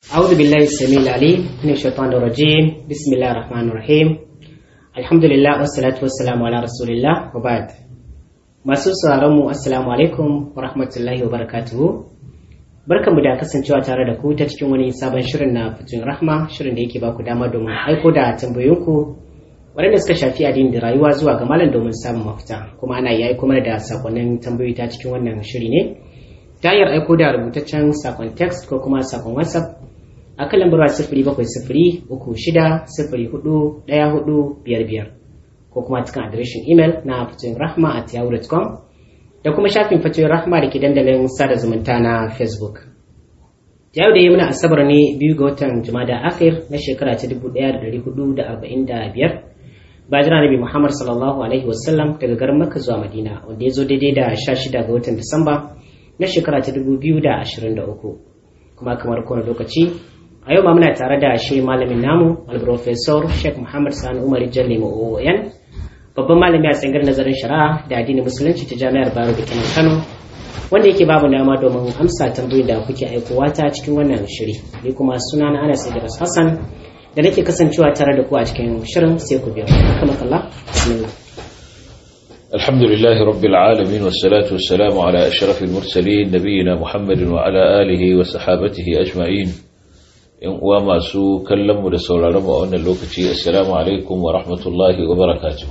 أعوذ بالله السميع العليم من الشيطان الرجيم بسم الله الرحمن الرحيم الحمد لله والصلاة والسلام على رسول الله وبعد masu sauraron mu assalamu alaikum wa rahmatullahi wa barakatuhu barkanmu da kasancewa tare da ku ta cikin wani sabon shirin na fitin rahma shirin da yake ba ku dama domin aiko da tambayoyinku waɗanda suka shafi addini da rayuwa zuwa ga malam domin samun mafita kuma ana iya aiko mana da sakonnin tambayoyi ta cikin wannan shiri ne ta hanyar aiko da rubutaccen sakon text ko kuma sakon whatsapp a kan lambar sifiri bakwai sifiri uku shida sifiri hudu ɗaya hudu biyar biyar ko kuma cikin adireshin imel na fatoyin rahma at yahoo.com da kuma shafin fatoyin rahma da ke dandalin sada zumunta na facebook yau da yi muna asabar ne biyu ga watan jumada akhir na shekara ta dubu ɗaya da ɗari hudu da arba'in da biyar bajira nabi muhammad sallallahu alaihi wasallam daga garin makka zuwa madina wanda ya zo daidai da sha shida ga watan disamba na shekara ta dubu biyu da ashirin da uku kuma kamar kowane lokaci a yau ma muna tare da shi malamin namu al-professor sheikh muhammad sani umar jalle ma'o'oyan babban malami a tsangar nazarin shari'a da addinin musulunci ta jami'ar baro da kenan kano wanda yake babu dama domin amsa tambayoyin da kuke aikowa ta cikin wannan shiri ni kuma suna na anas idris hassan da nake kasancewa tare da ku a cikin shirin sai ku biyo kama kalla bismillah الحمد لله رب العالمين والصلاة والسلام على أشرف المرسلين نبينا محمد وعلى آله وصحابته أجمعين in uwa masu kallonmu da sauraronmu a wannan lokaci assalamu alaikum wa rahmatullahi wa barakatuh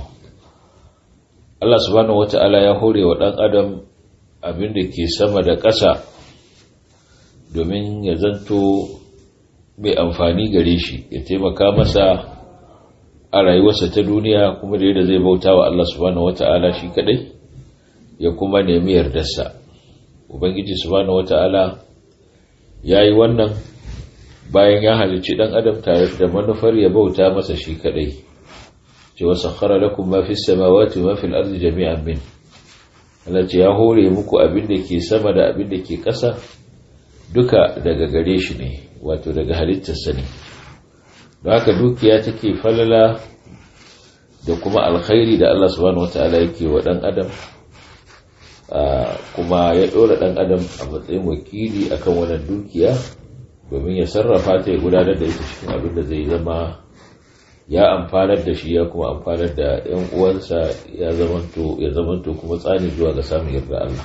Allah subhanahu wata'ala ya hore wa ɗan adam abin da ke sama da ƙasa domin ya zanto mai amfani gare shi ya taimaka masa a rayuwarsa ta duniya kuma da yadda zai bauta wa Allah subhanahu wata'ala shi kadai ya kuma nemi yardarsa ubangiji subhanahu wata'ala ya yi wannan bayan ya halicci dan adam tare da manufar ya bauta masa shi kadai ce wa sakhara lakum ma fis samawati wa fil ardi jami'an min Allah ce ya hore muku abin da ke sama da abin da ke ƙasa duka daga gare shi ne wato daga halittarsa ne don haka dukiya take falala da kuma alkhairi da Allah subhanahu wataala yake wa dan adam kuma ya dora dan adam a matsayin wakili akan wannan dukiya domin ya sarrafa ta ya gudanar da ita cikin abin da zai zama ya amfanar da shi ya kuma amfanar da ‘yan uwansa ya zamanto kuma tsani zuwa ga samun yarda Allah.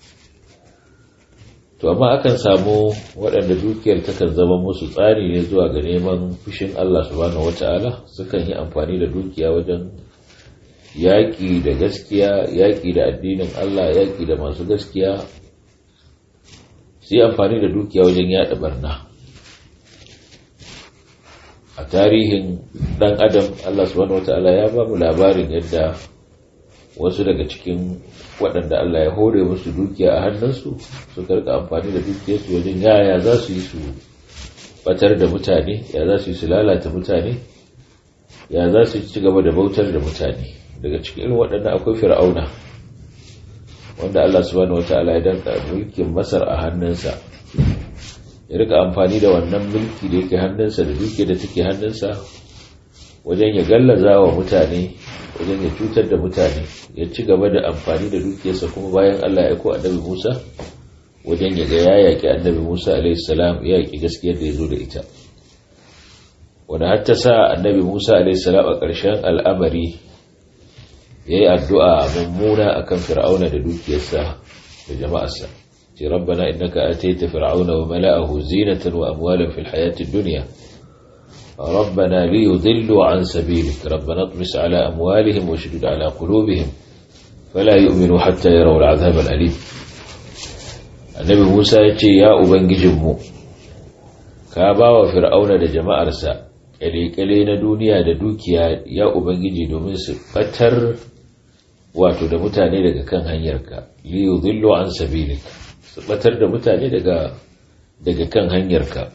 To, amma akan samu waɗanda dukiyar takan zama musu tsari ne zuwa ga neman fushin Allah subhanahu wata'ala sukan yi amfani da dukiya wajen yaƙi da gaskiya yaƙi da addinin Allah yaƙi da masu gaskiya su yi amfani da dukiya wajen yaɗa barna. a tarihin dan adam Allah subhanahu wata'ala ya ba mu labarin yadda wasu daga cikin waɗanda Allah ya hore musu dukiya a hannunsu suka rika amfani da dukiyarsu wajen yaya za su yi su batar da mutane ya za su yi su lalata mutane ya za su ci gaba da bautar da mutane daga cikin irin waɗanda akwai fir'auna wanda Allah subhanahu wata'ala ya danka mulkin masar a hannunsa ya rika amfani da wannan mulki da yake hannunsa da duke da take hannunsa wajen ya gallaza wa mutane wajen ya cutar da mutane ya ci gaba da amfani da dukiyarsa kuma bayan Allah ya ko annabi Musa wajen ya ga ya yaƙi annabi Musa alaihissalam ya yaƙi gaskiyar da ya zo da ita wanda har ta sa annabi Musa alaihissalam a ƙarshen al'amari ya yi addu'a mummuna akan fir'auna da dukiyarsa da jama'arsa ربنا إنك أتيت فرعون وملأه زينة وأموالا في الحياة الدنيا ربنا ليضلوا عن سبيلك ربنا اطمس على أموالهم واشدد على قلوبهم فلا يؤمنوا حتى يروا العذاب الأليم النبي موسى يتي يا أبنج جمو كابا وفرعون لجماعة رسا ƙyale na duniya da dukiya ya ubangiji domin su fatar wato da mutane daga kan hanyarka liyu zillu an sabilik su batar da mutane daga daga kan hanyarka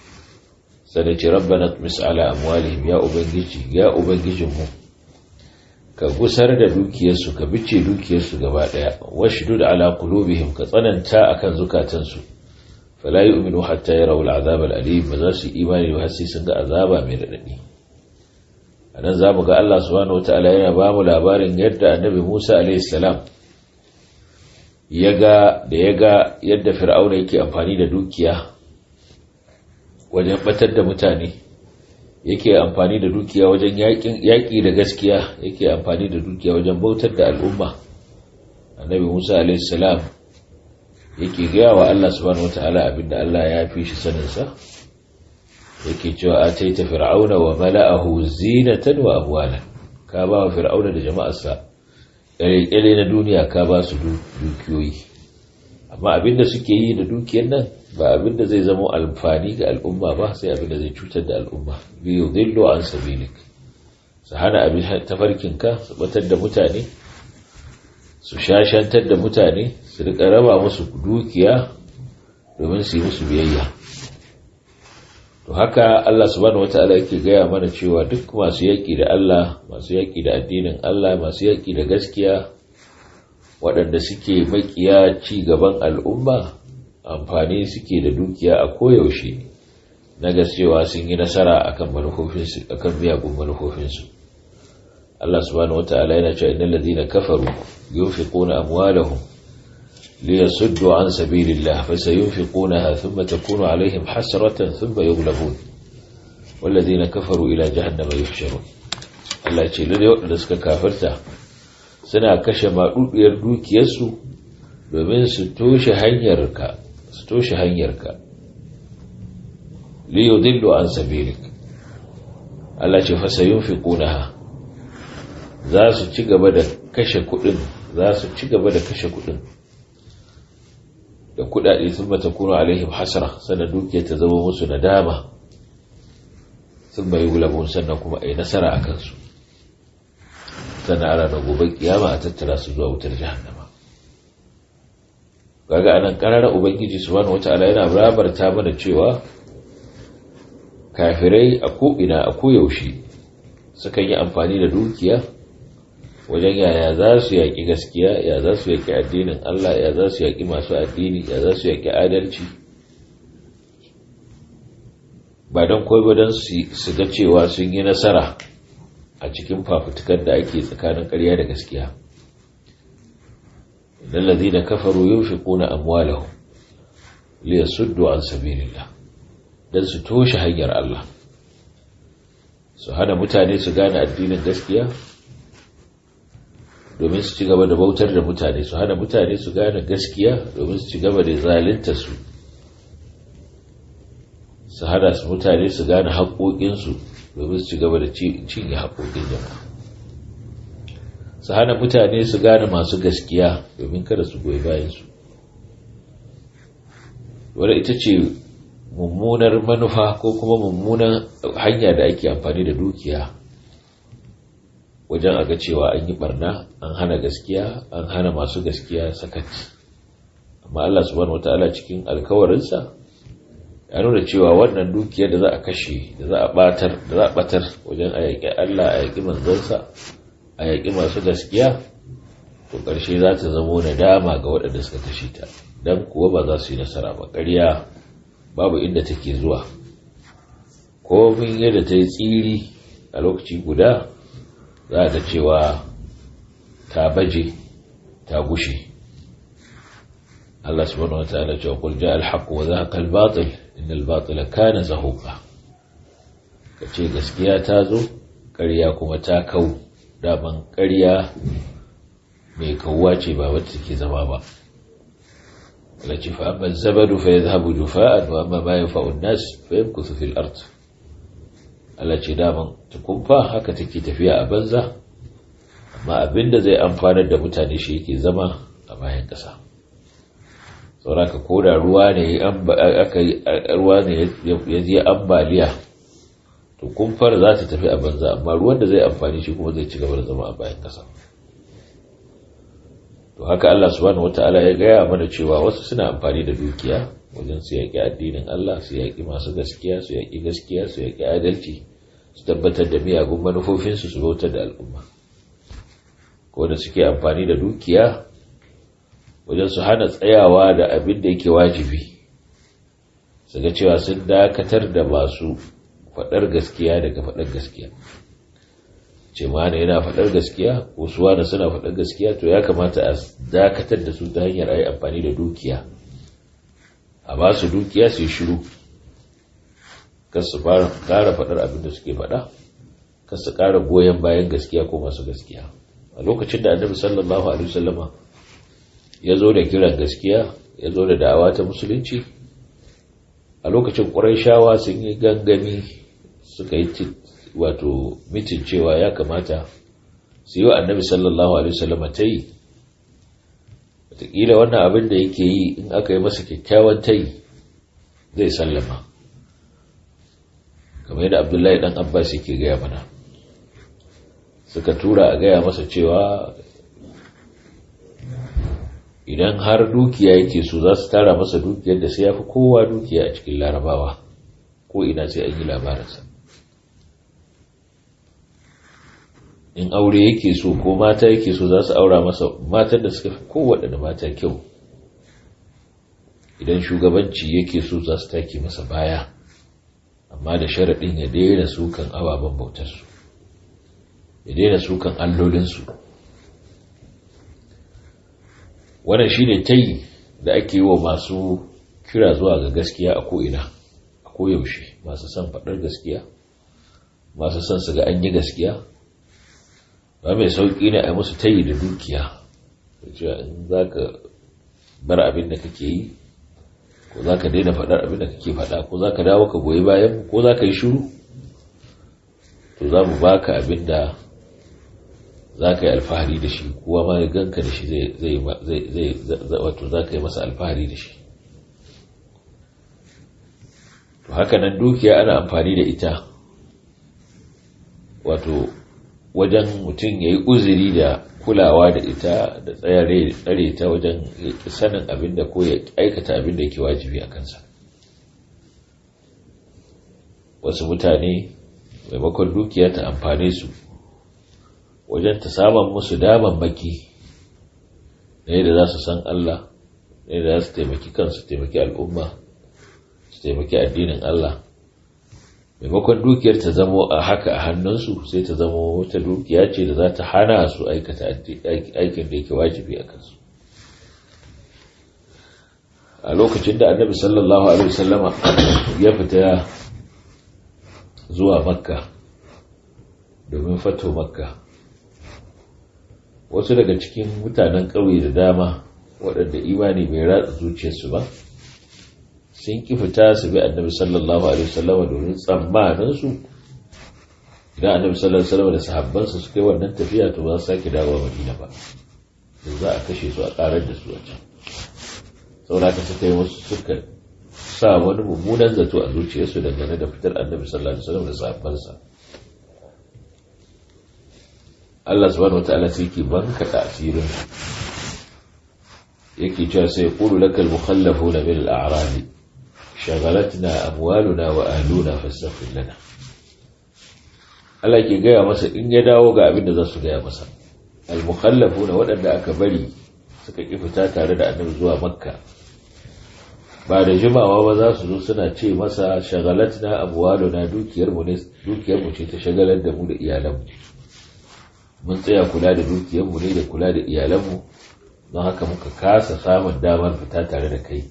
sai ce rabbana tmis ala amwalihim ya ubangiji ya ubangijinmu ka gusar da dukiyarsu ka bice dukiyarsu gaba daya washdud ala qulubihim ka tsananta akan zukatansu fala yu'minu hatta yarawu al'azab al'alim ba za su imani ba sai sun ga azaba mai radadi anan zamu ga Allah subhanahu wataala yana ba mu labarin yadda annabi Musa alayhi salam ya ga da ya ga yadda fir'auna yake amfani da dukiya wajen batar da mutane yake amfani da dukiya wajen yaƙi da gaskiya yake amfani da dukiya wajen bautar da al'umma annabi musa alaihissalam yake gaya wa allah subhanahu wata'ala abinda allah ya fi shi saninsa yake cewa a taita fir'auna wa mala'ahu zinatan wa amwalan ka ba wa fir'auna da jama'arsa ƙyale na duniya ka ba su dukiyoyi amma abinda suke yi da dukiyar nan ba abinda zai zama alfani ga al'umma ba sai abinda zai cutar da al'umma biyu zillo an sabilik su hana abin tafarkinka su batar da mutane su shashantar da mutane su rika raba musu dukiya domin su yi musu biyayya to haka Allah subhanahu wataala yake gaya mana cewa duk masu yaƙi da Allah masu yaƙi da addinin Allah masu yaƙi da gaskiya waɗanda suke makiya ci gaban al'umma amfani suke da dukiya a koyaushe na gaskiyawa sun yi nasara akan manufofinsu akan miyagun manufofinsu Allah subhanahu wataala yana cewa innal ladina kafaru yunfiquna amwalahum liyasuddu an sabilillah fasayunfiqunaha thumma takunu alaihim hasratan thumma yughlabun walladhina kafaru ila jahannama yuhsharun Allah ce lalle waɗanda suka kafirta suna kashe maɗuɗiyar dukiyarsu domin su toshe hanyarka su toshe hanyarka liyo dillo an sabilik Allah ce fasayun fi ƙunaha za su ci gaba da kashe kuɗin za su ci gaba da kashe kuɗin da kuɗaɗe sun mata kuna alaihim hasara sannan dukiyar ta zama musu nadama sun bai gulabun sannan kuma a yi nasara a kansu sannan ana da gobe kiyama a tattara su zuwa wutar jahannama kaga anan karara ubangiji subhanahu wataala yana rabarta mana cewa kafirai a ko'ina a koyaushe sukan yi amfani da dukiya wajen yaya za su yaƙi gaskiya ya za su yaƙi addinin Allah ya za su yaƙi masu addini ya za su yaƙi adalci ba don koi ba don su ga cewa sun yi nasara a cikin fafutukar da ake tsakanin ƙarya da gaskiya idan lazi da kafaru yin fi ƙuna amwalahu liya suddu an sabilillah don su toshe hanyar Allah su hana mutane su gane addinin gaskiya domin su ci gaba da bautar da mutane su hana mutane su gane gaskiya domin su ci gaba da zalinta su su hana su mutane su gane haƙoƙinsu domin su ci gaba da cinye haƙoƙin jama'a su hana mutane su gane masu gaskiya domin kada su goyi bayansu wadda ita ce mummunar manufa ko kuma mummunan hanya da ake amfani da dukiya wajen aga cewa an yi barna an hana gaskiya an hana masu gaskiya sakat amma Allah subhanahu wataala cikin alkawarinsa ya nuna cewa wannan dukiyar da za a kashe da za a batar da za a batar wajen a yaƙi Allah a yaƙi manzansa a yaƙi masu gaskiya to ƙarshe za ta zamo nadama ga waɗanda suka kashe ta dan kuwa ba za su yi nasara ba ƙarya babu inda take zuwa komin yadda ta yi tsiri a lokaci guda za a ga cewa ta baje ta gushe Allah subhanahu wa ta'ala cewa qul ja'a al-haqq wa zahaqa al-batil innal batila kana zahuqa kace gaskiya ta zo ƙarya kuma ta kau daman ƙarya mai kawwa ce ba wacce take zama ba التي فأما الزبد فيذهب جفاء وأما ما ينفع الناس فيمكث في الأرض التي داما تكون فا haka take tafiya a banza amma abinda zai amfanar da mutane shi yake zama a bayan ƙasa sauraka ko da ruwa ne aka ruwa ne ya je ambaliya to kumfar za ta tafi a banza amma ruwan da zai amfani shi kuma zai ci gaba da zama a bayan ƙasa to haka Allah subhanahu wataala ya gaya mana cewa wasu suna amfani da dukiya wajen su yaƙi addinin Allah su yaƙi masu gaskiya su yaƙi gaskiya su yaƙi adalci su tabbatar da miyagun manufofinsu su bautar da al'umma ko da suke amfani da dukiya wajen su hana tsayawa da abin da yake wajibi su ga cewa sun dakatar da masu faɗar gaskiya daga faɗar gaskiya ce mana yana faɗar gaskiya ko su wani suna faɗar gaskiya to ya kamata a dakatar da su ta hanyar a yi amfani da dukiya a ba su dukiya su yi shiru kar su ƙara faɗar abin da suke faɗa kar su ƙara goyon bayan gaskiya ko masu gaskiya a lokacin da annabi sallallahu alaihi wasallama ya zo da kiran gaskiya ya zo da da'awa ta musulunci a lokacin ƙurayshawa sun yi gangami suka yi wato mitin cewa ya kamata su yi wa annabi sallallahu alaihi wasallama ta yi wataƙila wannan abin da yake yi in aka yi masa kyakkyawan ta yi zai sallama kamar yadda abdullahi dan abbas yake gaya mana suka tura a gaya masa cewa idan har dukiya yake so za su tara masa dukiyar da sai ya fi kowa dukiya a cikin larabawa ko ina sai an yi labarinsa in aure yake so ko mata yake so za su aura masa matan da suka fi kowaɗanda mata kyau idan shugabanci yake so za su take masa baya amma da sharaɗin ya daina sukan ababen bautarsu ya daina sukan allolinsu wannan shi ne ta yi da ake yi wa masu kira zuwa ga gaskiya a ko'ina a koyaushe masu son faɗar gaskiya masu son su ga an yi gaskiya ba mai sauƙi ne a musu tayi da dukiya in za ka bar abin da kake yi ko za ka daina faɗar abin da kake faɗa ko za ka dawo ka goyi bayan ko za ka yi shuru to za mu baka abin da za ka yi alfahari da shi kuwa ma ya ganka da shi zai wato za ka yi masa alfahari da shi to haka nan dukiya ana amfani da ita wato wajen mutum ya yi uzuri da kulawa da ita da tsare ta wajen sanin abin da ko ya aikata abin da ke wajibi a kansa wasu mutane maimakon dukiya ta amfane su wajen ta saman musu daman maki na yadda za su san Allah na yadda za su taimaki kansu taimaki al'umma su taimaki addinin Allah maimakon dukiyar ta zamo a haka a hannunsu sai ta zamo wata dukiya ce da za ta hana su aikata aikin da yake wajibi a kansu a lokacin da annabi sallallahu alaihi wasallama ya fita zuwa makka domin fato makka wasu daga cikin mutanen ƙauye da dama waɗanda imani bai ratsa zuciyarsu ba sun ki fita su bi annabi sallallahu alaihi wasallam domin tsammanin su idan annabi sallallahu alaihi wasallam da sahabbansa suka yi wannan tafiya to ba su sake dawowa madina ba da za a kashe su a karar da su a can saboda ka suka yi musu suka sa wani mummunan zato a zuciyarsu dangane da fitar annabi sallallahu alaihi wasallam da sahabbansa Allah subhanahu wataala sai ke banka da asirin yake cewa sai qulu lakal mukhallafuna min al-a'rab shagalatna amwaluna wa ahluna fastaghfir lana Allah ke gaya masa in ya dawo ga abin da za su gaya masa al-mukhallafuna waɗanda aka bari suka ki fita tare da annabi zuwa makka ba da jimawa ba za su zo suna ce masa shagalatna amwaluna dukiyar mu ne dukiyar mu ce ta shagalar da mu da iyalan mu mun tsaya kula da dukiyar mu ne da kula da iyalan mu don haka muka kasa samun damar fita tare da kai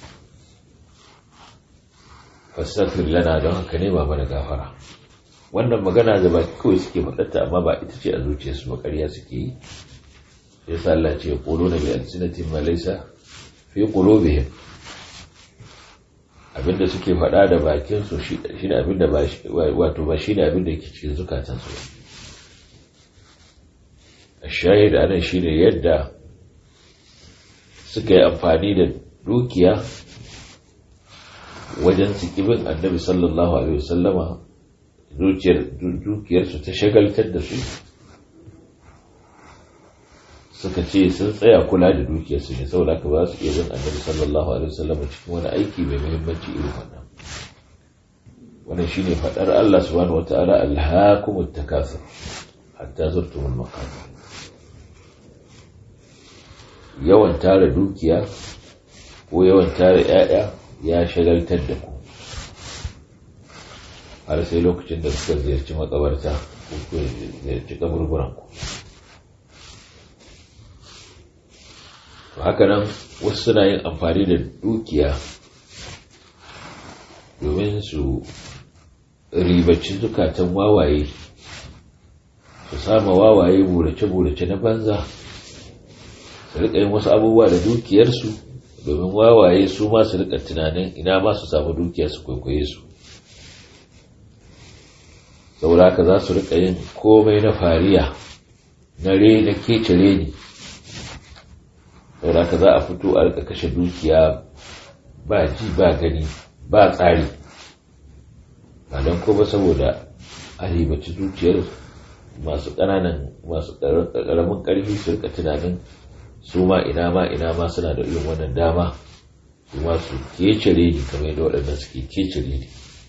fastaghfir lana don haka ne ba mana gafara wannan magana da baki kawai suke faɗarta amma ba ita ce a zuciyarsu ba ƙarya suke yi sai sa Allah ce qulu na bi alsinatin ma laysa fi qulubihim abinda suke faɗa da bakin su shine abinda ba wato ba shine abinda yake cikin zukatan su ashahid anan shine yadda suka yi amfani da dukiya wajen sikibin annabi sallallahu alaihi wasallama dukiyarsu ta shagaltar da su suka ce sun tsaya kula da dukiyarsu ne saboda ka ba su iya bin annabi sallallahu alaihi wasallama cikin wani aiki mai muhimmanci irin wannan wannan shine fadar Allah subhanahu wataala alhaakumut takasur hatta zurtumul maqabir yawan tara dukiya ko yawan tara 'ya'ya ya shagaltar da ku har sai lokacin da suka ziyarci makabarta ko kuwa ziyarci kaburburanku to haka nan wasu suna yin amfani da dukiya domin su ribaci zukatan wawaye su sama wawaye burace-burace na banza su rika yin wasu abubuwa da dukiyarsu domin wawaye su ma su rika tunanin ina ma su samu dukiya su kwaikwaye su saboda haka za su rika yin komai na fariya na re na kece reni saboda haka za a fito a rika kashe dukiya ba ji ba gani ba tsari ba don kuma saboda a ribaci zuciyar masu ƙananan masu ƙaramin ƙarfi su rika tunanin su ma ina ma ina ma suna da irin wannan dama su ma su kece reni kamar yadda waɗanda suke kece reni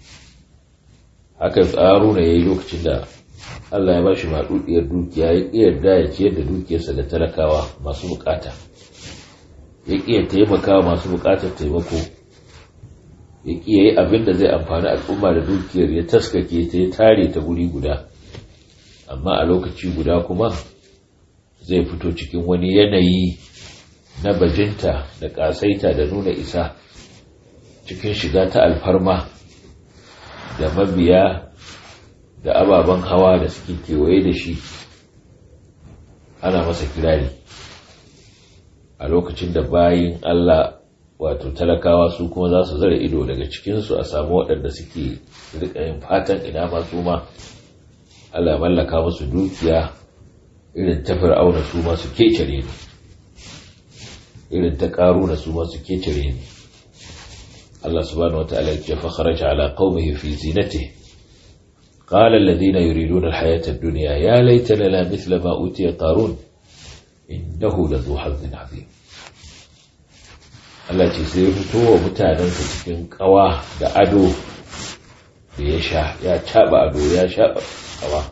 haka tsaro na ya yi lokacin da Allah ya ba shi maɗuɗiyar dukiya ya ƙi yarda ya ciyar da dukiyarsa da talakawa masu bukata ya ƙi ya taimaka masu bukatar taimako ya ƙi ya yi abin da zai amfani al'umma da dukiyar ya taskake ta ya tare ta guri guda amma a lokaci guda kuma zai fito cikin wani yanayi na bajinta da ƙasaita da nuna isa cikin shiga ta alfarma da mabiya da ababen hawa da suke kewaye da shi ana masa kirari a lokacin da bayin Allah wato talakawa su kuma za su zara ido daga cikinsu a samu waɗanda suke yin fatan ina masu ma Allah mallaka musu dukiya irin ta fir'auna su ma su kecere ne irin ta ƙaruna su ma su kecere ne Allah subhanahu wata'ala ya fa kharaja ala qaumihi fi zinatihi qala alladhina yuriduna alhayata ad-dunya ya laita lana mithla ma utiya qarun innahu ladhu hazzin azim Allah ce sai ya fito wa mutanensa cikin kawa da ado da ya sha ya caba ado ya sha kawa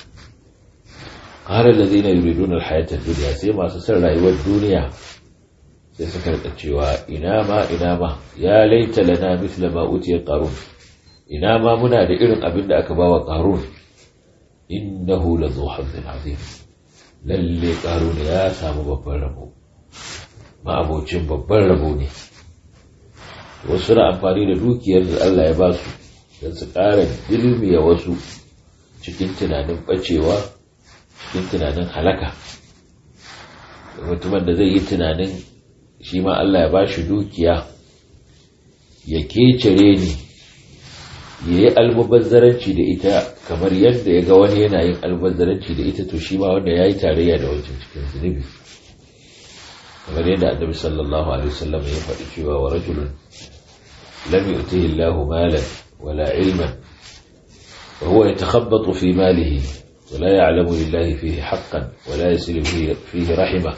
qala alladhina yuriduna alhayata ad-dunya sai masu son rayuwar duniya sai suka rika cewa ina ma ina ma ya laita lana mithla ma utiya qarun ina ma muna da irin abin da aka bawa qarun innahu la dhu hazzin azim lalle qarun ya samu babban rabo ma abocin babban rabo ne wasu na amfani da dukiyar da Allah ya ba su don su ƙara dilmiya wasu cikin tunanin bacewa cikin tunanin halaka mutumin da zai yi tunanin shi ma Allah ya ba shi dukiya ya kecere ni ya yi almubazzaranci da ita kamar yadda ya ga wani yana yin almubazzaranci da ita to shi ma wanda ya yi tarayya da wancan cikin zunubi kamar yadda annabi sallallahu alaihi wasallam ya faɗi cewa wa rajulun lam yu'tihi Allahu malan wala ilman wa huwa yatakhabbatu fi malihi ولا يعلم لله فيه حقا ولا يصل فيه, فيه رحمه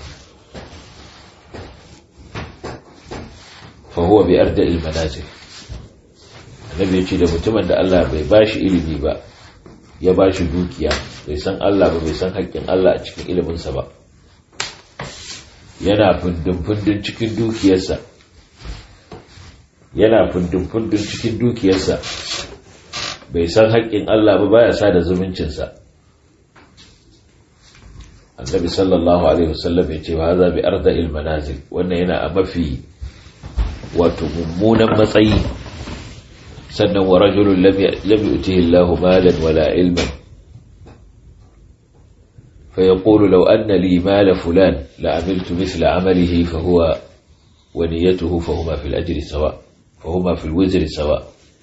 fahuwa bai arda ilmanazir annabi ya ce da mutumin da Allah bai bashi ilimi ba ya bashi dukiya bai san Allah ba bai san haƙƙin Allah a cikin iliminsa ba yana fundin-fundin cikin dukiyarsa yana fundin-fundin cikin dukiyarsa bai san haƙƙin Allah ba baya sa da zumuncinsa annabi sallallahu alaihi wasallam ya ce wa haza bi arda ilmanazil wannan yana a mafi wato mummunan matsayi sannan wa rajulun lam yu'tihi Allahu malan wala ilman fa yaqulu law anna li mala fulan la amiltu mithla amalihi fa huwa wa niyyatuhu fa huma fil ajri sawa fa huma fil wizri sawa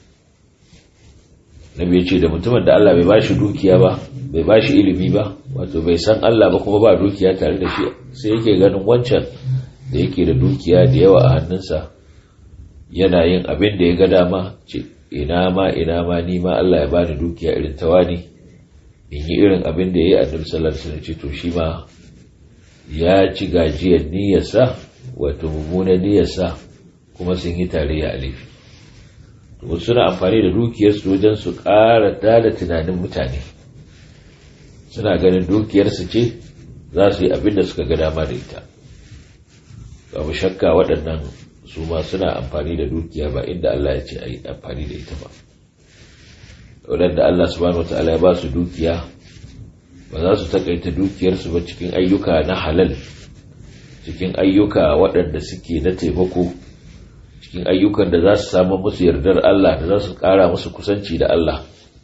nabi yace da mutumin da Allah bai bashi dukiya ba bai bashi ilimi ba wato bai san Allah ba kuma ba dukiya tare da shi sai yake ganin wancan da yake da dukiya da yawa a hannunsa yana yin abin da ya ga dama ce ina ma ina ma ni ma Allah ya bani dukiya irin ta wani in yi irin abin da ya yi annabi sallallahu alaihi wasallam ce to shi ma ya ci gajiyar niyyarsa wato mummunan niyyarsa kuma sun yi tarayya a laifi to suna amfani da dukiyarsu wajen su ƙara dala tunanin mutane suna ganin dukiyarsu ce za su yi abin da suka ga dama da ita babu shakka waɗannan su ma suna amfani da dukiya ba inda Allah ya ce a yi amfani da ita ba waɗanda Allah subhanahu wa ta'ala ya ba su dukiya ba za su takaita dukiyarsu ba cikin ayyuka na halal cikin ayyuka waɗanda suke na taimako cikin ayyukan da za su samu musu yardar Allah da za su ƙara musu kusanci da Allah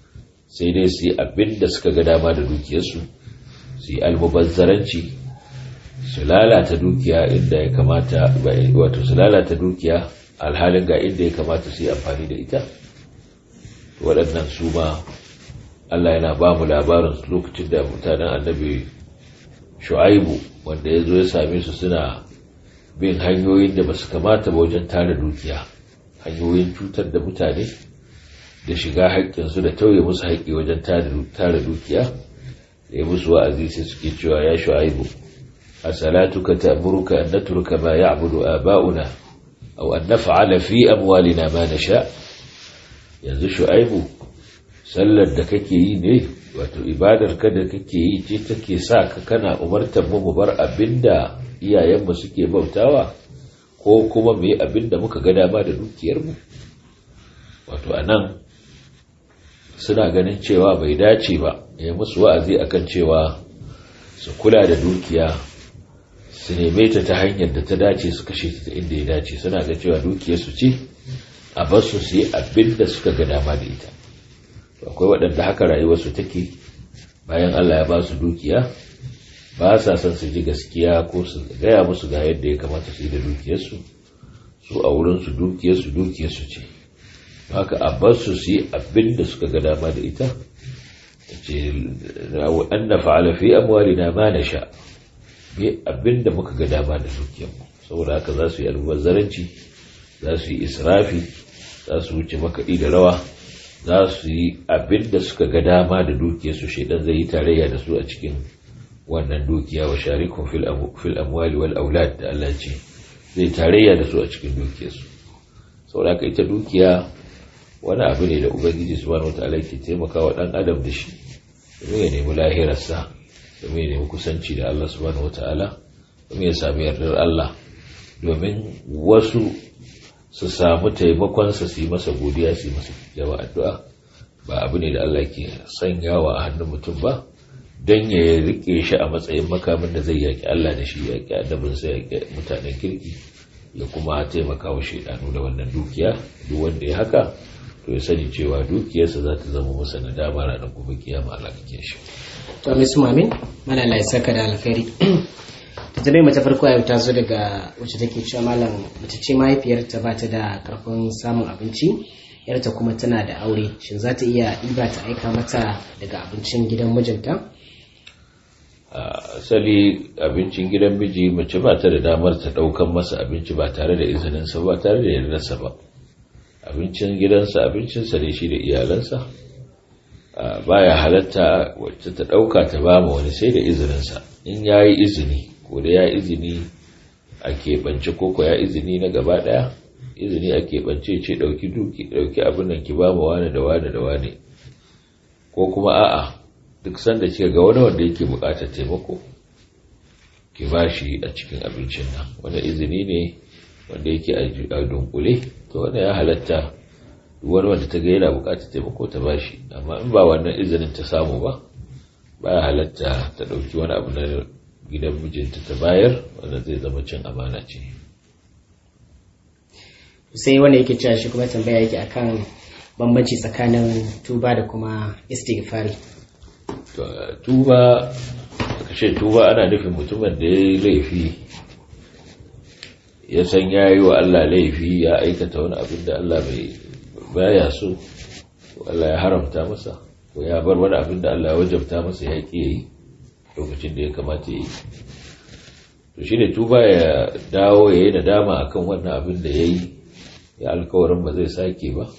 sai dai su yi abin da suka ga dama da dukiyarsu su yi almubazzaranci su lalata dukiya inda ya kamata wato su lalata dukiya alhalin ga inda ya kamata su yi amfani da ita waɗannan su ma Allah yana ba mu labarin lokacin da mutanen annabi shu'aibu wanda ya zo ya same su suna bin hanyoyin da ba su kamata ba wajen tara dukiya hanyoyin cutar da mutane da shiga haƙƙinsu da tauye musu haƙƙi wajen tara dukiya da ya musu wa'azi sai suke cewa ya shu'aibu a salatuka ta'muruka an natruka ma ya'budu aba'una aw an naf'ala fi amwalina ma nasha yanzu shu'aibu sallar da kake yi ne wato ibadar ka da kake yi ce take sa ka kana umartar mu mu bar abinda iyayenmu suke bautawa ko kuma mu yi abinda muka ga dama da dukiyarmu wato anan suna ganin cewa bai dace ba ya musu wa'azi akan cewa su kula da dukiya su neme ta ta hanyar da ta dace su kashe ta inda ya dace suna ga cewa dukiyarsu ce a basu su yi abinda suka ga dama da ita akwai waɗanda haka rayuwarsu take bayan Allah ya ba su dukiya ba sa son su ji gaskiya ko su gaya musu ga yadda ya kamata su yi da dukiyarsu su a wurinsu dukiyarsu dukiyarsu ce haka a bar su su yi abin da suka ga dama da ita ce an na fa'ala fi amwalina ma na sha bi abin da muka ga dama da dukiyarmu saboda haka za su yi almubazzaranci za su yi israfi za su wuce makaɗi da rawa za su yi abin da suka ga dama da dukiyarsu shaidan zai yi tarayya da su a cikin wannan dukiya wa sharikun fil amwali wal aulad da Allah ce zai tarayya da su a cikin dukiyarsu saboda ka ita dukiya wani abu ne da ubangiji subhanahu wataala ke taimakawa dan adam da shi domin ya nemi lahirarsa domin ya nemi kusanci da Allah subhanahu wataala domin ya sami yardar Allah domin wasu su samu taimakonsa su yi masa godiya su yi masa jawa addu'a ba abu ne da Allah ke sanyawa a hannun mutum ba don ya rike shi a matsayin makamin da zai yaƙi Allah da shi yaƙi annabinsa yaƙi mutanen kirki ya kuma taimaka wa shaidanu da wannan dukiya duk wanda ya haka to ya sani cewa dukiyarsa za ta zama masa nadama ranar gobe kiyama Allah kake shi to mai su mamin mana Allah ya saka da alkhairi ta tabe mata farko yau ta zo daga wacce take cewa malam mace ce mahaifiyarta ba ta da karfin samun abinci yarta kuma tana da aure shin za ta iya ɗiba ta aika mata daga abincin gidan mijinta asali abincin gidan miji mace ba ta da damar ta ɗaukan masa abinci ba tare da izininsa ba tare da yardarsa ba abincin gidansa abincinsa ne shi da iyalansa baya halatta wacce ta ɗauka ta ba ma wani sai da izininsa in ya yi izini ko da ya izini a keɓance ko ko ya izini na gaba ɗaya izini a keɓance ce ɗauki duki ɗauki abin nan ki ba ma wane da wane da wane ko kuma a'a duk sanda kika ga wani wanda yake buƙatar taimako ki ba shi a cikin abincin nan wanda izini ne wanda yake a dunkule to wanda ya halatta wani wanda ta ga yana buƙatar taimako ta ba shi amma in ba wannan izinin ta samu ba baya halatta ta ɗauki wani abu na gidan mijinta ta bayar wanda zai zama cin amana ce sai wanda yake cewa shi kuma tambaya yake akan bambanci tsakanin tuba da kuma istighfari tuba kashe tuba ana nufin mutumin da ya yi laifi ya san ya yi wa Allah laifi ya aikata wani abin da Allah bai baya so Allah ya haramta masa ko ya bar wani abin da Allah ya wajabta masa ya ƙi yi lokacin da ya kamata yi to shi ne tuba ya dawo ya yi nadama akan wannan abin da ya yi ya alkawarin ba zai sake ba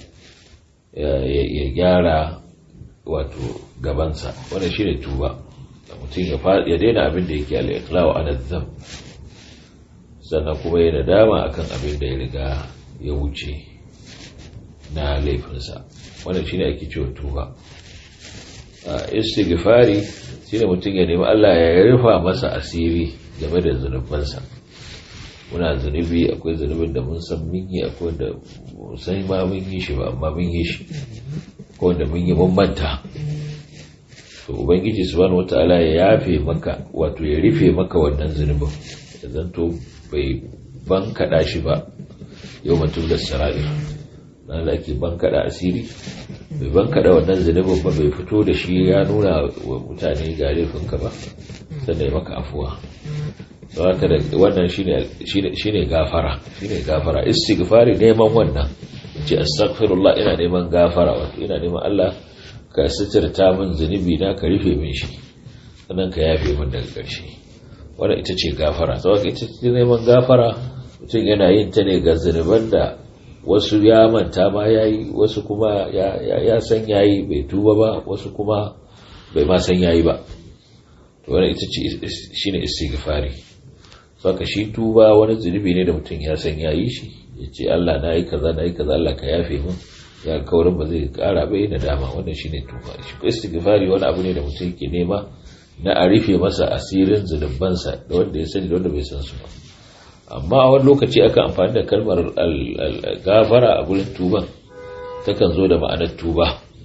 ya gyara wato gabansa wannan shi ne tuba da mutum ya daina abin da yake al'iklawa a nazam sannan kuma ya nadama akan abin da ya riga ya wuce na laifinsa wannan shi ne ake cewa tuba istighfari shine mutum ya nemi Allah ya rufa masa asiri game da zunubansa muna zunubi akwai zunubin da mun san mun yi akwai da sai ma mun yi shi ba amma mun yi shi ko da mun yi mun manta to ubangiji subhanahu wataala ya yafe maka wato ya rufe maka wannan zunubin ya zanto bai ban kada shi ba yau mutum da sarari na da ake ban kada asiri bai banka da wannan zunubin ba bai fito da shi ya nuna wa mutane ga laifinka ba sannan ya maka afuwa haka da wannan shine gafara shine gafara istighfari neman wannan ce astaghfirullah ina neman gafara wato ina neman Allah ka sitirta min zunubi na ka rufe min shi sannan ka yafe min daga ƙarshe wannan ita ce gafara saboda ita ce neman gafara mutum yana yin ta ne ga zunuban da wasu ya manta ma yayi wasu kuma ya san yayi bai tuba ba wasu kuma bai ma san yayi ba to wannan ita ce shine istighfari saka shi tuba wani zunubi ne da mutum ya san yayi shi ya ce Allah na yi kaza na yi kaza Allah ka yafe min ya kaurin ba zai kara bai na dama wannan shine tuba shi istighfari wani abu ne da mutum yake nema na a rufe masa asirin zunubansa da wanda ya sani da wanda bai san su ba amma a wani lokaci aka amfani da kalmar gafara a gurin tuban takan zo da ma'anar tuba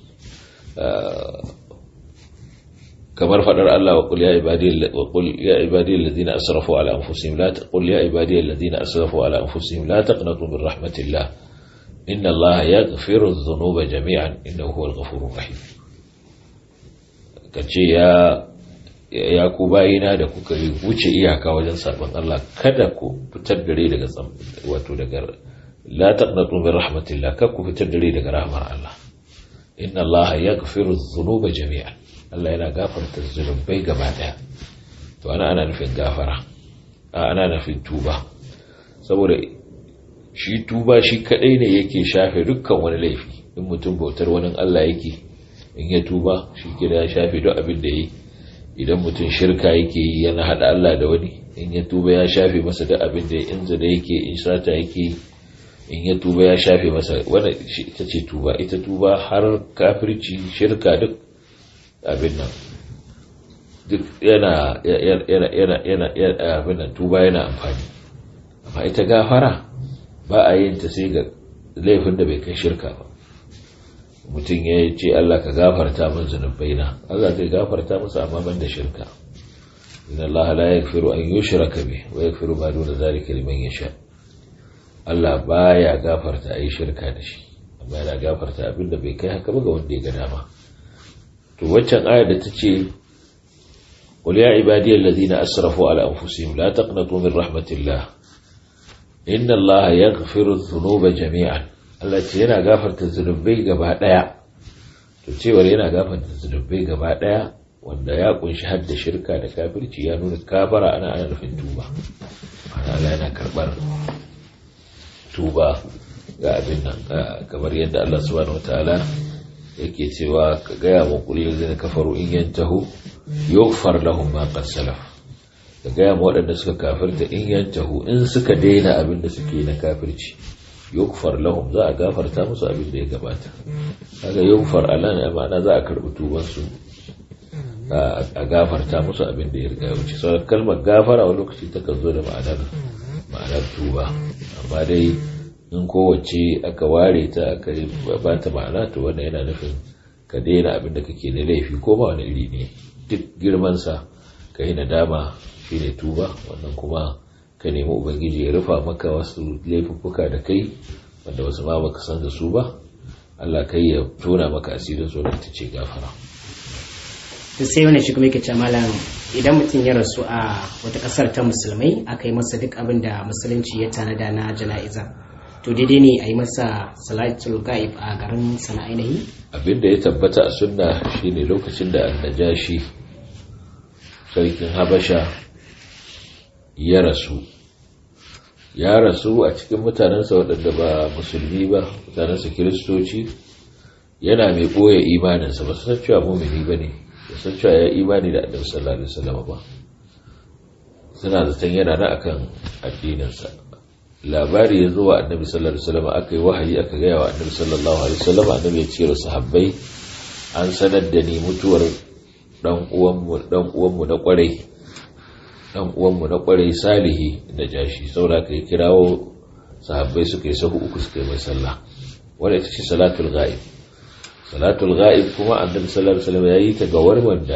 kamar faɗar Allah wa qul ya ibadi wa qul ya ibadi alladhina asrafu ala anfusihim la taqul ya ibadi alladhina asrafu ala anfusihim la taqnatu min rahmatillah inna Allah yaghfiru adh-dhunuba jami'an innahu huwal ghafurur rahim kace ya ya ku bayina da kuka wuce iyaka wajen sabon Allah kada ku fitar dare daga wato daga la taqnatu min rahmatillah kada ku fitar dare daga rahmar Allah inna Allah yaghfiru adh-dhunuba jami'an Allah yana gafarta zunubai gaba daya to ana ana nufin gafara ana nufin tuba saboda shi tuba shi kadai ne yake shafe dukkan wani laifi in mutum bautar wani Allah yake in ya tuba shi ke da ya shafe duk abin da yi idan mutum shirka yake yi yana hada Allah da wani in ya tuba ya shafe masa duk abin da in zina yake in sata yake in ya tuba ya shafe masa wannan ita ce tuba ita tuba har kafirci shirka duk abin nan duk yana yana yana yana abin nan tuba yana amfani amma ita gafara ba a yin ta sai ga laifin da bai kai shirka ba mutum ya ce Allah ka gafarta min zunubaina Allah zai gafarta masa amma ban da shirka inna Allah la yaghfiru an yushraka bih wa yaghfiru ma duna zalika liman yasha Allah baya gafarta ayi shirka da shi amma yana gafarta abinda bai kai haka ba ga wanda ya ga dama to waccan ayar da tace qul ya ibadiyal ladina asrafu ala anfusihim la taqnatu min rahmatillah inna Allah yaghfiru dhunuba jami'an Allah ce yana gafarta zunubai gaba daya to cewar yana gafarta zunubai gaba daya wanda ya kunshi hadda shirka da kafirci ya nuna kafara ana ana nufin tuba ana yana karbar tuba ga abin nan kamar yadda Allah subhanahu wataala yake cewa ka gaya wa kulli zai kafaru in yantahu yughfar lahum ma qad salaf ka gaya ma waɗanda suka kafirta in yantahu in suka daina abin da suke na kafirci yughfar lahum za a gafarta musu abin da ya gabata kaga yughfar alan ma'ana za a karbi tuban su a gafarta musu abin da ya riga ya wuce sauran kalmar gafara wani lokaci ta kan zo da ma'anar ma'anar tuba amma dai in kowace aka ware ta aka ba ta ma'ana to wannan yana nufin ka daina abin da kake da laifi ko ma wani iri ne duk girman sa ka yi nadama shine tuba wannan kuma ka nemi ubangiji ya rufa maka wasu laifuffuka da kai wanda wasu ma baka san da su ba Allah kai ya tona maka asirin su ta ce gafara to sai wani shi kuma yake ce malam idan mutum ya rasu a wata kasar ta musulmai aka yi masa duk abin da musulunci ya tanada na jana'iza to daidai ne a yi masa salatul ga'ib a garin sana ainihi abin da ya tabbata a sunna shine lokacin da annajashi sarkin habasha ya rasu ya rasu a cikin mutanensa waɗanda ba musulmi ba mutanensa kiristoci yana mai ɓoye imaninsa ba su san cewa mumini ba ne ba san cewa ya imani da annabi sallallahu alaihi wasallam ba suna zaton yana na akan addininsa labari ya zo wa annabi sallallahu alaihi wasallam aka yi wahayi aka gaya wa annabi sallallahu alaihi wasallam annabi ya ce wa sahabbai an sanar da ni mutuwar dan uwanmu dan uwanmu na kwarai dan uwanmu na kwarai salihi da jashi saboda kai kirawo sahabbai suka yi sahu uku suka yi mai sallah wanda ita ce salatul ghaib salatul ghaib kuma annabi sallallahu alaihi wasallam yayi ta ga wanda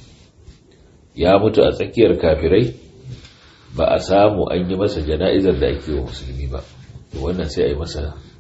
ya mutu a tsakiyar kafirai ba a samu an yi masa jana'izar da ake wa musulmi ba to wannan sai a yi masa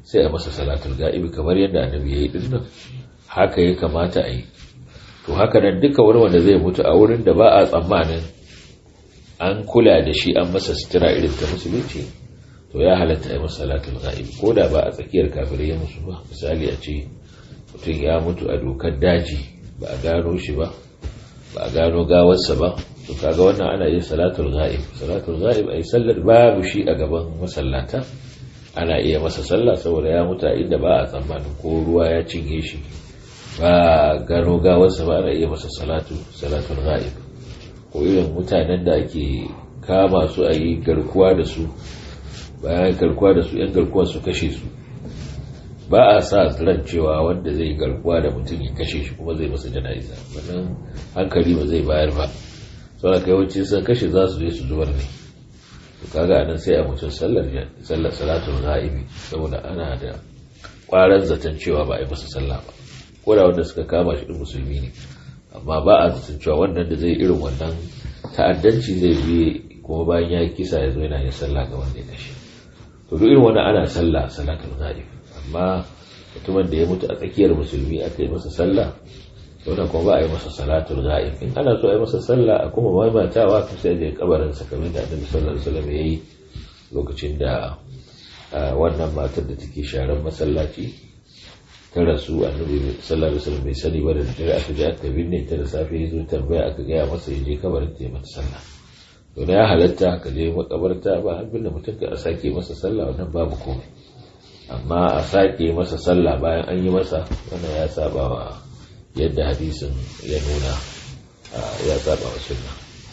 sai a masa salatul ga'ibi kamar yadda annabi ya yi dinnan haka ya kamata a yi to haka nan duka wani wanda zai mutu a wurin da ba a tsammanin an kula da shi an masa sutura irin ta musulunci to ya halatta yi masa salatul ga'ibi ko da ba a tsakiyar kafirai ya musu ba misali a ce mutum ya mutu a dokar daji ba a gano shi ba ba a gano gawarsa ba to kaga wannan ana yin salatul ghaib salatul ghaib ai sallar babu shi a gaban masallata ana iya masa sallah saboda ya mutu a inda ba a tsammanin ko ruwa ya cinye shi ba gano gawarsa ba ana iya masa salatu salatul ghaib ko irin mutanen da ake kama su a yi garkuwa da su bayan garkuwa da su yan garkuwa su kashe su ba a sa ran cewa wanda zai garkuwa da mutum ya kashe shi kuma zai masa jana'iza wannan hankali ba zai bayar ba saboda kai wacce sun kashe za su je su zubar ne to kaga anan sai a mutum sallar sallar salatul ghaibi saboda ana da kwaran zaton cewa ba a yi masa sallah ba ko da wanda suka kama shi din musulmi ne amma ba a zaton cewa wannan da zai irin wannan ta'addanci zai biye kuma bayan ya yi kisa ya zo yana yin sallah ga wanda ya kashe to duk irin wannan ana sallah salatul ghaib amma mutumin da ya mutu a tsakiyar musulmi aka yi masa sallah wannan kuma ba a yi masa salatul ghaib in ana so a yi masa sallah a kuma maimaitawa to sai je kabarin sa kamar da Annabi sallallahu alaihi wasallam yayi lokacin da wannan matar da take sharan masallaci ta rasu Annabi sallallahu alaihi wasallam bai sani ba da dare aka je aka binne ta da safe ya zo tambaya aka gaya masa ya je kabarin ta yi mata sallah to ya halatta ka je makabarta ba har binne mutum ka sake masa sallah wannan babu komai amma a sake masa sallah bayan an yi masa wannan ya saba wa yadda hadisin ya nuna ya saba wa sunna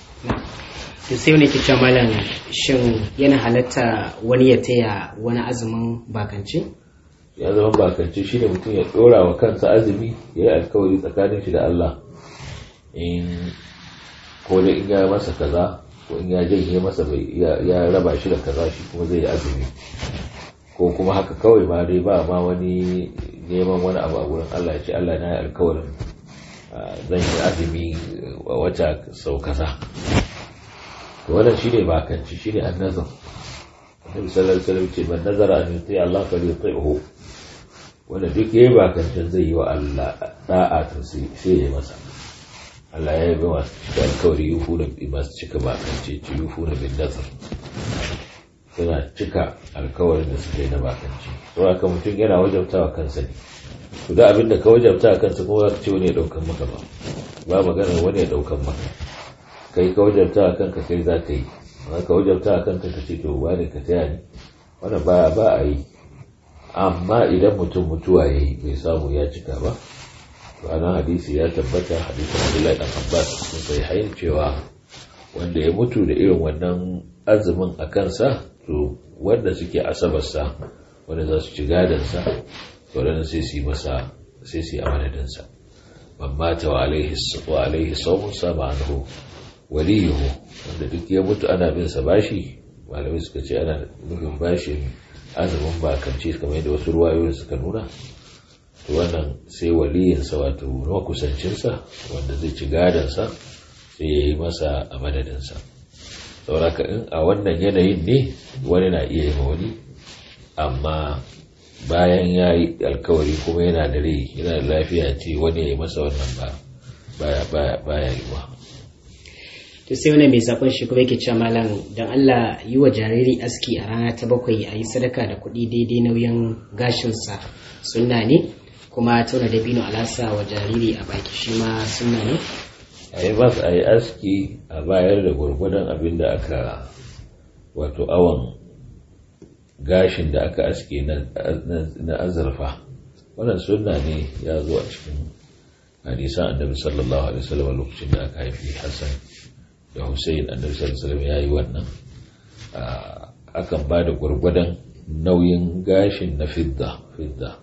to sai wani ke malam shin yana halatta wani ya taya wani azumin bakance ya zama bakance shi ne mutum ya dora wa kansa azumi ya yi alkawari tsakanin shi da Allah in ko da in ya masa kaza ko in ya janye masa ya raba shi da kaza shi kuma zai yi azumi ko kuma haka kawai ma dai ba ma wani neman wani abu a wurin Allah ya ce Allah na yi alkawarin zan yi azumi a wata sau kaza to wannan shine bakanci shine annazar Annabi sallallahu alaihi wasallam ce man nazara an yuti Allah fa yuti'hu wanda duk yayi bakancin zai yi wa Allah da'a to sai ya masa Allah ya yi masu cika alkawari yufu da masu cika bakance ci yufu da bin nazar suna cika alkawarin da suka yi na bakanci to haka mutum yana wajabtawa kansa ne to da abin da ka wajabta kansa kuma za ka ce wani ya daukan maka ba ba magana wani ya daukan maka kai ka wajabta kanka kai za ka yi amma ka wajabta kanka ka ce to ba ne ka taya ni wannan ba ba a yi amma idan mutum mutuwa ya yi bai samu ya cika ba to anan hadisi ya tabbata hadisin Abdullahi dan Abbas sun sai hayin cewa wanda ya mutu da irin wannan azumin a kansa to wanda suke asabarsa wanda za su ci gadansa waɗanda sai su yi masa sai su yi amanadinsa man mata wa alaihi saumun sama anhu waliyuhu wanda duk ya mutu ana bin sa bashi malamai suka ce ana nufin bashi azumin bakance kamar yadda wasu ruwayoyin suka nuna to wannan sai waliyinsa wato makusancinsa wanda zai ci gadansa sai ya yi masa a madadinsa sauraka in a wannan yanayin ne wani na iya yi wani amma bayan ya yi alkawari kuma yana da rai yana da lafiya ce wani ya yi masa wannan ba baya yi wa to sai wani mai sakon shi kuma yake cewa malam don Allah yi wa jariri aski a rana ta bakwai a yi sadaka da kuɗi daidai nauyin gashinsa sunna ne kuma tauna dabino alasa wa jariri a baki shi ma sunna ne a yi masa a yi aski a bayar da gwargwadon abin da aka wato awon gashin da aka aske na azurfa wannan sunna ne ya zo a cikin hadisan annabi sallallahu alaihi wasallam lokacin da aka haifi hassan da hussein annabi sallallahu alaihi wasallam ya yi wannan akan ba da gwargwadon nauyin gashin na fidda fidda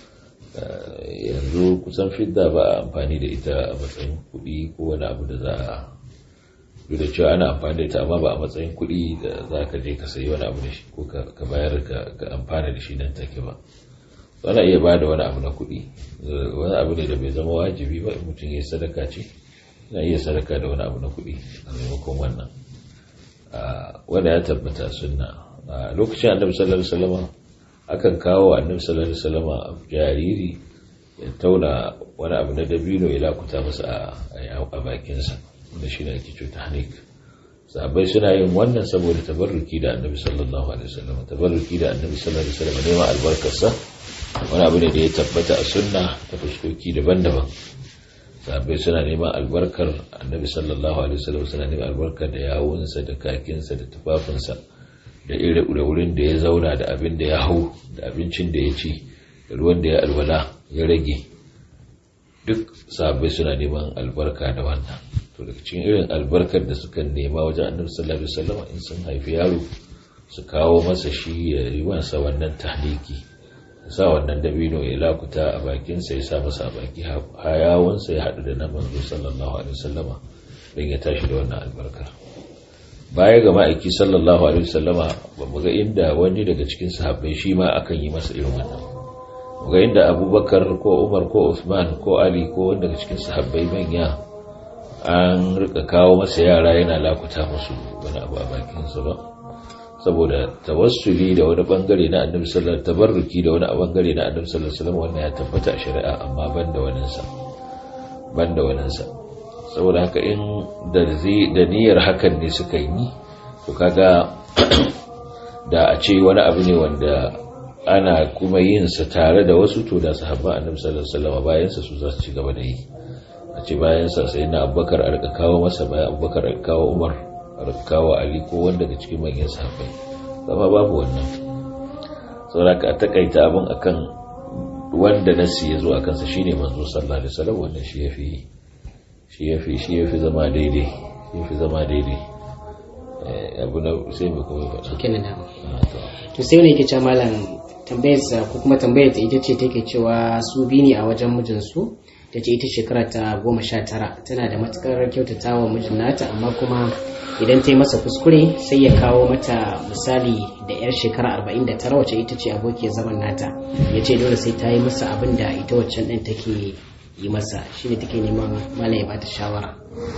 yanzu kusan fidda ba a amfani da ita a matsayin kuɗi ko wani abu da za a duk da cewa ana amfani da ita amma ba a matsayin kuɗi da za ka je ka sayi wani abu da shi ko ka bayar ka amfani da shi nan take ba ana iya ba da wani abu na kuɗi wani abu ne da bai zama wajibi ba in mutum ya sadaka ce yana iya sadaka da wani abu na kuɗi a maimakon wannan wanda ya tabbata sunna lokacin annabi sallallahu alaihi wasallam akan kawo annabi sallallahu alaihi wasallam jariri ya tauna wani abu na dabino ya lakuta masa a bakinsa wanda shi ne ake cuta hanik sahabbai suna yin wannan saboda tabarruki da annabi sallallahu alaihi wasallam tabarruki da annabi sallallahu alaihi wasallam neman albarkarsa wani abu ne da ya tabbata a sunna ta fuskoki daban-daban sahabbai suna neman albarkar annabi sallallahu alaihi wasallam suna neman albarkar da yawunsa da kakinsa da tufafinsa da irin wurin da ya zauna da abin da ya hau da abincin da ya ci da ruwan da ya alwala ya rage duk sahabbai suna neman albarka da wannan to daga cikin irin albarkar da suka nema wajen annabi sallallahu alaihi wasallam in sun haifi yaro su kawo masa shi ya yi masa wannan tahliki sa wannan dabino ya lakuta a bakinsa ya sa masa a baki hayawansa ya haɗu da na manzo sallallahu alaihi wasallama don ya tashi da wannan albarkar baya ga ma'aiki sallallahu alaihi wasallama ba mu ga inda wani daga cikin sahabbai shi ma akan yi masa irin wannan mu ga inda abubakar ko umar ko usman ko ali ko wanda daga cikin sahabbai manya an rika kawo masa yara yana lakuta musu wani abu a bakinsa ba saboda tawassuli da wani bangare na annabi sallallahu alaihi tabarruki da wani bangare na annabi sallallahu alaihi wasallam wannan ya tabbata a shari'a amma banda wannan sa banda wannan sa saboda haka in da da niyyar hakan ne suka yi to kaga da a ce wani abu ne wanda ana kuma yin sa tare da wasu to da sahabba annabi sallallahu alaihi wasallam bayan sa su za su ci gaba da yi a ce bayan sa sai na abubakar a rika kawo masa bayan abubakar a kawo umar kawo ali ko wanda daga cikin manyan sahabbai zama babu wannan sauraka a takaita abin akan wanda nasi ya zo a kansa shine manzo sallallahu alaihi wasallam wannan shi yafi shi yafi shi yafi zama daidai shi yafi zama daidai abu na sai mu kuma faɗa kenan da to sai wani yake cewa malam tambayar ko kuma tambayar ta ita ce take cewa su bi ne a wajen mijinsu ta ce ita shekara ta goma sha tara tana da matukar kyautata wa mijin nata amma kuma idan ta yi masa kuskure sai ya kawo mata misali da yar shekara arba'in da tara wacce ita ce abokiyar zaman nata ya ce dole sai ta yi masa abin da ita waccan ɗin take yi masa shi ne take neman malam ya bata shawara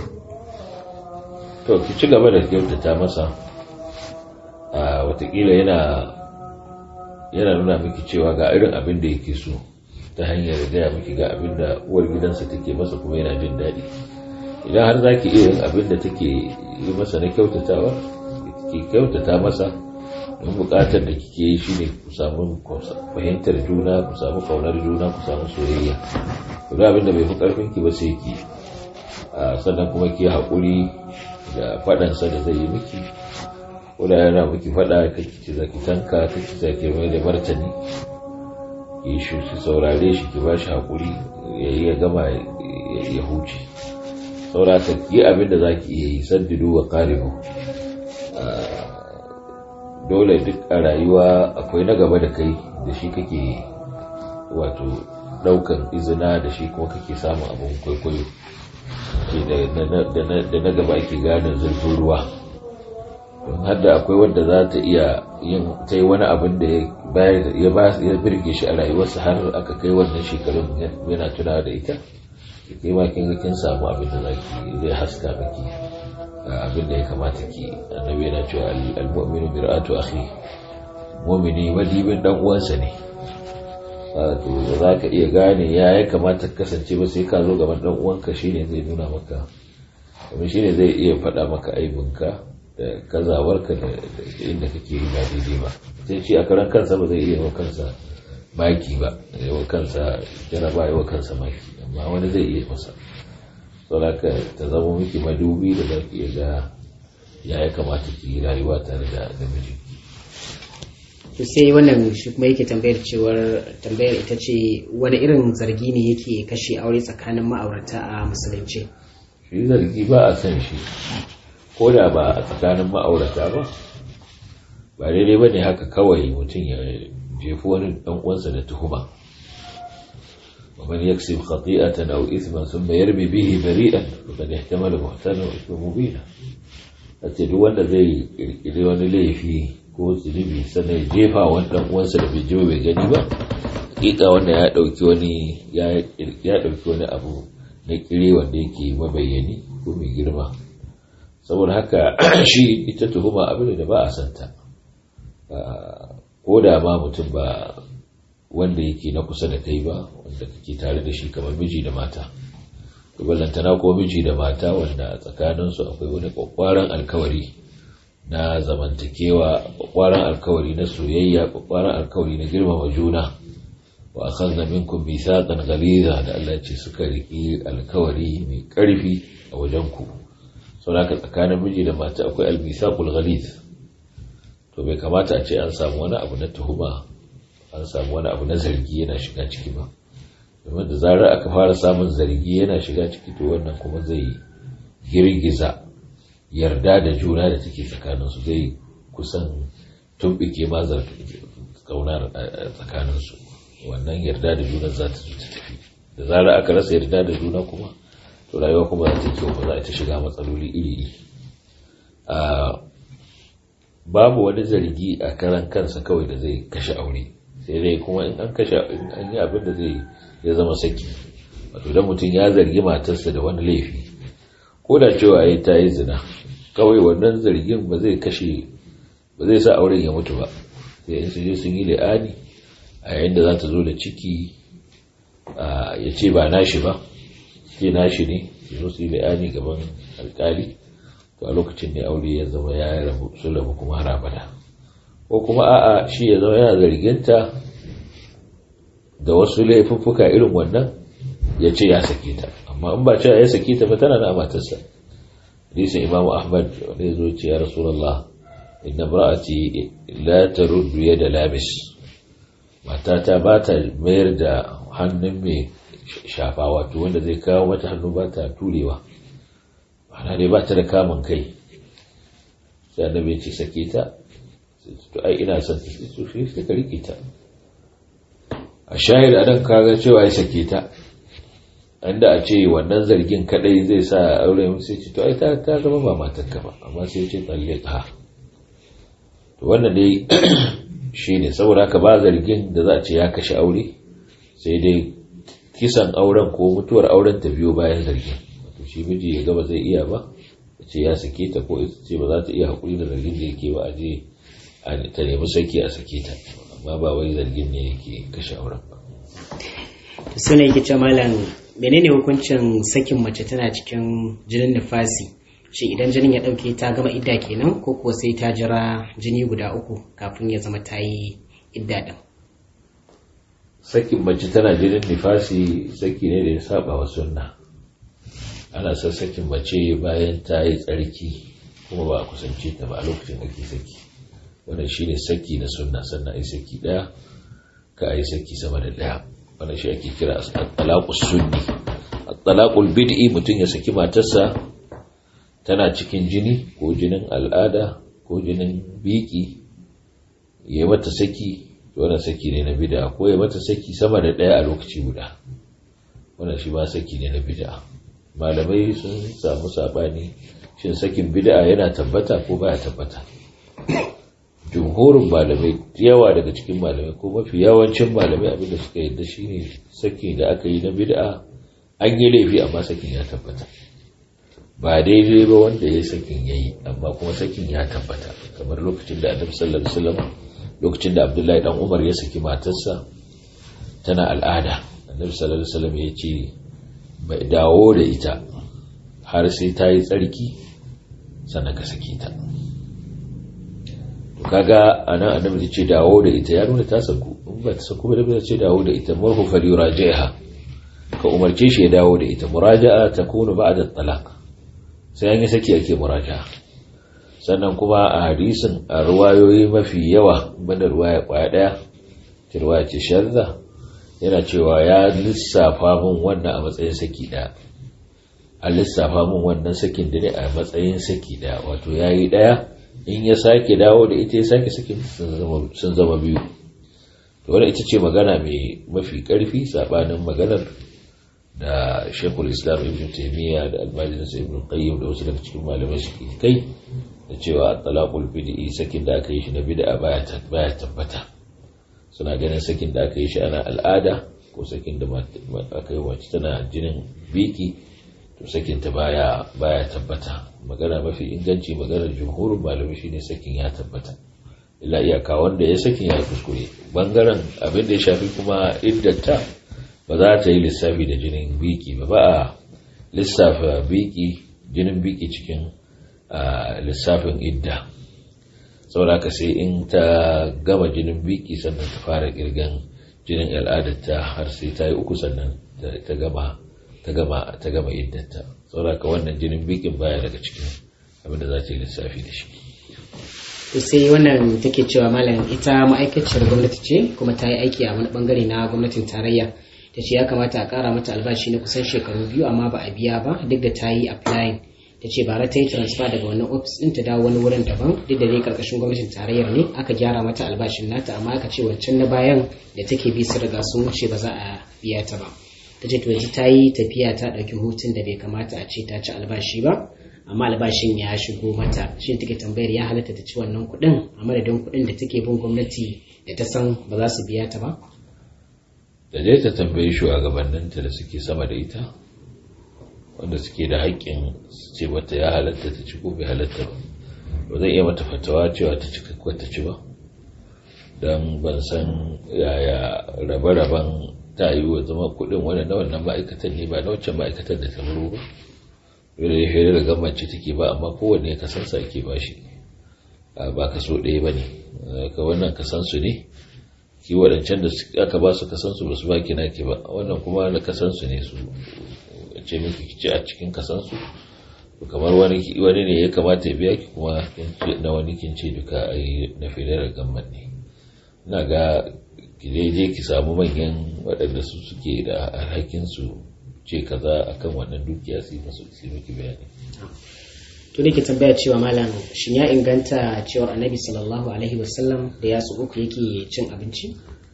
to ki ci gaba da kyautata masa a watakila yana yana nuna miki cewa ga irin abin da yake so ta hanyar gaya miki ga abin da uwar gidansa take masa kuma yana jin daɗi idan har za ki iya yin abin da take yi masa na kyautatawa ki kyautata masa don buƙatar da kike yi shine ku samu fahimtar juna ku samu kaunar juna ku samu soyayya ku da abin da bai fi ƙarfin ki ba sai ki sannan kuma ki haƙuri da faɗansa da zai yi miki ko da yana miki faɗa kake ci zaki tanka kake zaki mai da martani yi shi ki saurare shi ki bashi hakuri ya yi ya gama ya huce sauraka yi abin da za ki iya yi saddidu wa karibu dole duk a rayuwa akwai na gaba da kai da shi kake wato daukan izina da shi kuma kake samun abin kwaikwayo da na gaba ake gane zurfin ruwa don hadda akwai wanda za ta iya yin ta yi wani abin da ya birge shi a rayuwarsa har aka kai wannan shekarun yana tuna da ita ki kai ma kin kin samu abin da zaki zai haska miki abin da ya kamata ki annabi yana cewa al-mu'minu mir'atu akhi mu'mini madibin dan uwansa ne to za ka iya gane ya ya kamata kasance ba sai ka zo gaban dan uwanka shine zai nuna maka kuma shine zai iya faɗa maka aibinka da kazawarka da inda kake yi ba daidai ba sai shi a karan kansa ba zai iya wa kansa maki ba yawa kansa jaraba yawa kansa maki amma wani zai iya masa sauraka ta zama miki madubi da za ki iya ga ya ya kamata ki yi rayuwa tare da namiji to sai wannan shi kuma yake tambayar cewar tambayar ita ce wani irin zargi ne yake kashe aure tsakanin ma'aurata a musulunci shi zargi ba a san shi ko da ba a tsakanin ma'aurata ba ba daidai ba ne haka kawai mutum ya jefi wani ɗan uwansa da tuhuma ومن يكسب خطيئة أو إثما ثم يرمي به بريئا فقد احتمل بهتانا وإثما مبينا أتي duk wanda zai kirkiri wani laifi ko zunubi sannan ya jefa wani ɗan uwansa da bai ji bai gani ba hakika wanda ya ɗauki wani ya ɗauki wani abu na kire wanda yake mabayyani ko mai girma saboda haka shi ita tuhuma abin da ba a santa ko da ma mutum ba wanda yake na kusa da kai ba wanda kake tare da shi kamar miji da mata ballantana ko miji da mata wanda a tsakaninsu akwai wani kwakwaran alkawari na zamantakewa kwakwaran alkawari na soyayya kwakwaran alkawari na girmama juna wa akhadna minkum mithaqan ghaliza da Allah ce suka riki alkawari mai karfi a wajen ku saboda tsakanin miji da mata akwai almithaqul ghaliz to bai kamata a ce an samu wani abu na tuhuma an samu wani abu na zargi yana shiga ciki ba domin da zarar aka fara samun zargi yana shiga ciki to wannan kuma zai girgiza yarda da juna da take tsakaninsu zai kusan tumbike ma kaunar tsakaninsu wannan yarda da juna za ta zo ta tafi da zarar aka rasa yarda da juna kuma to rayuwa kuma za ta kyau ba za ta shiga matsaloli iri-iri babu wani zargi a karan kansa kawai da zai kashe aure sai dai kuma in an kashe in an yi abin da zai ya zama saki wato idan mutum ya zargi matarsa da wani laifi ko da cewa ya ta yi zina kawai wannan zargin ba zai kashe ba zai sa auren ya mutu ba sai in sun je sun yi la'ani a yayin da za ta zo da ciki ya ce ba nashi ba ce nashi ne su zo su yi la'ani gaban alkali to a lokacin ne aure ya zama ya rabu su rabu kuma har abada ko kuma a'a shi ya zama yana zarginta da wasu laifuffuka irin wannan ya ce ya sake ta amma in ba cewa ya sake ta ba tana da matarsa hadisin imamu ahmad wanda ya zo ce ya rasulullah inna imra'ati la taruddu yada labis matata ba ta mayar da hannun mai shafa wato wanda zai kawo mata hannu ba ta turewa ana dai ba ta da kamun kai sai annabi ya ce sake ta to ai ina son ta su shi sai ka rike ta a shahid adan kaga cewa ya sake ta inda a ce wannan zargin kadai zai sa aure mu sai ce to ai ta ta zama ba matarka ba amma sai ce tsalle ta to wannan dai shine saboda haka ba zargin da za a ce ya kashe aure sai dai kisan auren ko mutuwar auren ta biyo bayan zargin wato shi miji ya gaba zai iya ba ya ce ya sake ta ko ita ce ba za ta iya hakuri da zargin da yake ba a je ta nemi saki a sake ta amma ba wai zargin ne yake kashe auren ba suna yake ce malam menene hukuncin sakin mace tana cikin jinin nufasi shi idan jinin ya dauke ta gama idda kenan ko kuwa sai ta jira jini guda uku kafin ya zama ta yi idda din sakin mace tana jinin nifasi saki ne da ya saba wa sunna ana son sakin mace bayan ta yi tsarki kuma ba a kusance ta ba a lokacin da ke saki wannan shine saki na sunna sannan ai saki daya ka ai saki sama da daya wannan shi ake kira at-talaqus sunni at-talaqul bid'i mutum ya saki matarsa tana cikin jini ko jinin al'ada ko jinin biki ya mata saki wannan saki ne na bid'a ko ya mata saki sama da daya a lokaci guda wannan shi ma saki ne na bid'a malamai sun samu sabani shin sakin bid'a yana tabbata ko baya tabbata jumhurin malamai yawa daga cikin malamai ko mafi yawancin malamai abinda suka yadda shine saki da aka yi na bid'a an yi laifi amma sakin ya tabbata ba daidai ba wanda ya sakin ya yi amma kuma sakin ya tabbata kamar lokacin da annabi sallallahu alaihi wasallam lokacin da abdullahi dan umar ya saki matarsa tana al'ada annabi sallallahu alaihi wasallam ya ce bai dawo da ita har sai ta yi tsarki sannan ka saki ta kaga anan annabi ya ce dawo da ita ya nuna ta saku in ba ta saku ba da ce dawo da ita murhu fal yuraji'ha ka umarce shi ya dawo da ita muraja'a takunu ba'da talaq sai an yi saki ake muraja'a sannan kuma a hadisin a ruwayoyi mafi yawa banda ruwaya kwaya daya ta ruwaya ce shadda yana cewa ya lissafa min wannan a matsayin saki daya a lissafa min wannan sakin da ne a matsayin saki daya wato yayi daya in ya sake dawo da ita ya sake sakin sun zama biyu to wadda ita ce magana mai mafi karfi sabanin maganar da shekul islam ibn taimiyya da albani da ibn qayyim da wasu daga cikin malamai suke kai da cewa talaqul bid'i sakin da aka yi shi na bid'a baya baya tabbata suna ganin sakin da aka yi shi ana al'ada ko sakin da aka yi wacce tana jinin biki to sakin ta baya baya tabbata magana mafi inganci maganar jumhurin malamai shine sakin ya tabbata illa iyaka wanda ya sakin ya kuskure bangaren abin da ya shafi kuma iddata ba za ta yi lissafi da jinin biki ba ba a lissafa biki jinin biki cikin lissafin idda saboda ka sai in ta gama jinin biki sannan ta fara kirgan jinin al'adarta har sai ta yi uku sannan ta gama ta gama ta gama iddata saboda ka wannan jinin bikin baya daga cikin abin da za ta yi lissafi da shi to sai wannan take cewa malam ita ma'aikaciyar gwamnati ce kuma ta yi aiki a wani bangare na gwamnatin tarayya ta ce ya kamata a kara mata albashi na kusan shekaru biyu amma ba a biya ba duk da ta yi applying ta ce bara ta yi transfer daga wannan ofis ɗin ta dawo wani wurin daban duk da dai karkashin gwamnatin tarayyar ne aka gyara mata albashin nata amma aka ce wancan na bayan da take bi su riga sun wuce ba za a biya ta ba ta ce to yanzu ta yi tafiya ta ɗauki hutun da bai kamata a ce ta ci albashi ba amma albashin ya shigo mata shi take tambayar ya halatta ta ci wannan kuɗin a madadin kuɗin da take bin gwamnati da ta san ba za su biya ta ba da dai ta tambayi shugabanninta da suke sama da ita wanda suke da haƙƙin ce mata ya halatta ta ci ko bai halatta ba ba zai iya mata fatawa cewa ta ci ko ta ci ba don ban san yaya rabe-raben ta yi wa zama kuɗin wani na wannan ma'aikatan ne ba na wancan ma'aikatan da ta buru ba yadda ya shirya da gamanci take ba amma kowanne ya kasansa ake ba shi ba kaso ɗaya ba ne ka wannan kasansu ne ki waɗancan da aka ba su kasansu ba su ba ki naki ba wannan kuma na kasansu ne su ce miki kici a cikin kasansu kamar wani wani ne ya kamata ya biya ki kuma na wani kin ce duka a yi na federal gamman ne ina ga ki je ki samu manyan waɗanda su suke da alhakin su ce kaza akan wannan dukiya su masu su miki bayani to da ke tambaya cewa malam shin ya inganta cewar annabi sallallahu alaihi wasallam da yatsu uku yake cin abinci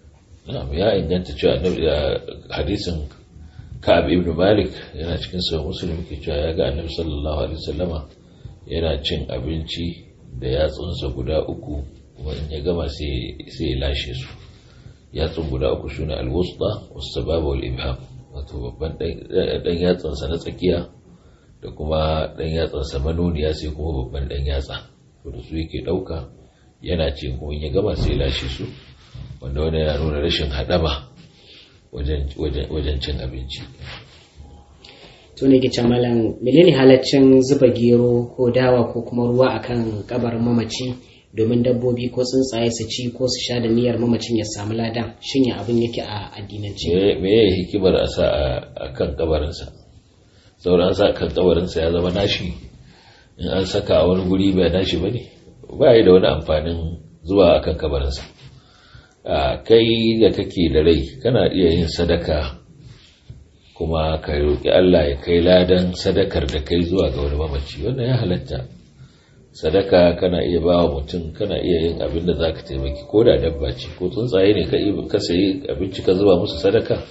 ya inganta cewa annabi hadisin ka'ab ibn malik yana cikin sahih muslim ke cewa ya ga annabi sallallahu alaihi wasallama yana cin abinci da yatsunsa guda uku kuma in ya gama sai sai ya lashe su yatsun guda uku shine al-wusta was-sababa wal-ibham wato babban dan yatsansa na tsakiya da kuma dan yatsansa manoniya sai kuma babban dan yatsa to da su yake dauka yana ce kuma in ya gama sai ya lashe su wanda wani yana nuna rashin hadama wajen cin abinci to ne ke malam menene halaccin zuba gero ko dawa ko kuma ruwa akan kabarin mamaci domin dabbobi ko tsuntsaye su ci ko su sha da niyyar mamacin ya samu ladan shin ya abin yake a addinance me ya hikimar a sa a kan kabarinsa sauran an sa kan kabarinsa ya zama nashi in an saka a wani guri bai nashi ba ne ba yi da wani amfanin zuwa akan kabarinsa kai da kake da rai kana iya yin sadaka kuma ka roƙi Allah ya kai ladan sadakar da kai zuwa ga wani mamaci wannan ya halatta sadaka kana iya ba wa mutum kana iya yin abin da za ka taimaki ko da dabba ce ko tsuntsaye ne ka sayi abinci ka zuba musu sadaka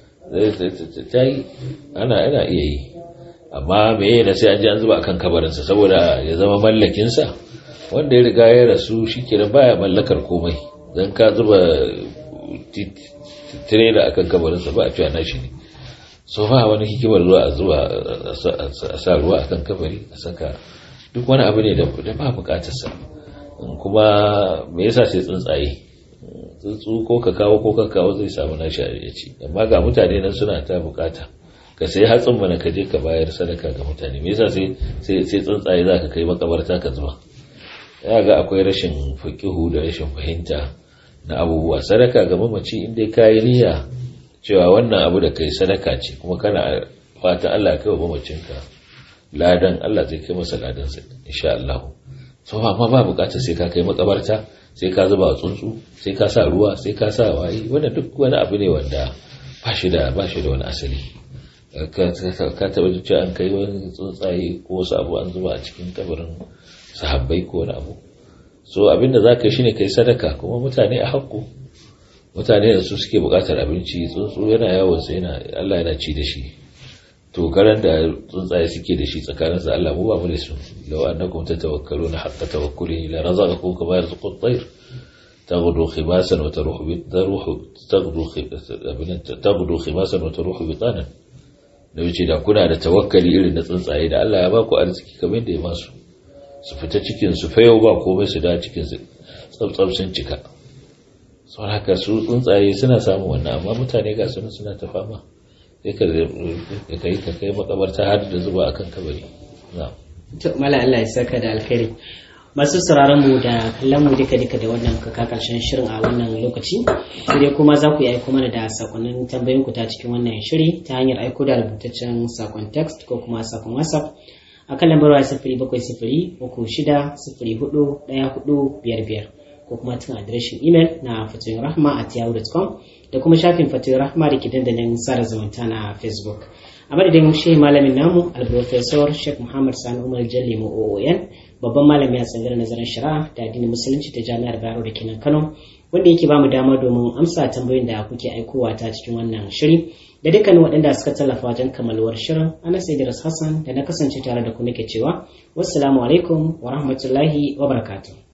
ta yi ana yana iya yi amma me na sai an ji an zuba akan kabarinsa saboda ya zama mallakinsa wanda ya riga ya rasu shi kenan baya mallakar komai don ka zuba tirela akan kabarinsa ba a cewa nashi ne so ba wani hikimar zuwa a zuwa a sa ruwa akan kabari a saka duk wani abu ne da ba bukatarsa kuma me yasa sai tsuntsaye tsuntsu ko ka kawo ko ka kawo zai samu nashi a ya ci amma ga mutane nan suna ta bukata ka sai hatsin mana ka je ka bayar sadaka ga mutane me yasa sai sai tsuntsaye za ka kai makabarta ka zuba ya ga akwai rashin fakihu da rashin fahimta na abubuwa sadaka ga mamaci inda ka yi niyya cewa wannan abu da kai sadaka ce kuma kana fatan Allah kai wa mamacinka ladan Allah zai kai masa ladan sa insha Allah so amma ba bukatar sai ka kai makabarta sai ka zuba tsuntsu sai ka sa ruwa sai ka sa wayi wannan duk wani abu ne wanda ba shi da ba shi da wani asali ka taba ji an kai wani tsuntsaye ko wasu abu an zuba a cikin kabarin sahabbai ko wani abu so abinda za ka yi shine kai sadaka kuma mutane a hakku mutane da su suke bukatar abinci tsuntsu yana yawon sai yana Allah yana ci da shi to garan da tsuntsaye suke da shi tsakanin sa Allah mu ba mu da su law annakum tatawakkaluna haqqa tawakkuli la razaqakum kama yarzuqu at-tayr taghdu khimasan wa taruhu bi taruhu taghdu taghdu khimasan wa taruhu bitanan da wuce da kuna da tawakkali irin na tsuntsaye da Allah ya ba ku arziki kamar da ya masu su fita cikin su fayo ba komai su da cikin su tsabtsab sun cika sau haka su tsuntsaye suna samun wannan amma mutane ga suna suna ta fama sai ka kai ka kai makabarta har da zuba akan kabari na'am to mala Allah ya saka da alkhairi masu sauraron mu da kallon mu duka duka da wannan kaka karshen shirin a wannan lokaci sai dai kuma za ku yi aiko mana da sakonnin tambayoyin ku ta cikin wannan shiri ta hanyar aiko da rubutaccen sakon text ko kuma sakon whatsapp a kan lambar waya sifiri bakwai sifiri uku shida sifiri hudu ɗaya hudu biyar biyar ko kuma tun adireshin imel na fatoyin rahma at yahoo.com da kuma shafin fatoyin rahma da ke dandalin sada zumunta na facebook a madadin shehi malamin namu alprofesor sheikh muhammad sani umar jalli oon babban malami a tsangar nazarin shari'a da addinin musulunci ta jami'ar bayero da kenan kano wanda yake bamu dama domin amsa tambayoyin da kuke aikowa ta cikin wannan shiri da dukkanin waɗanda suka tallafa wajen kamaluwar shirin anas idris hassan da na kasance tare da ku nake cewa wassalamu alaikum wa rahmatullahi wa barakatuh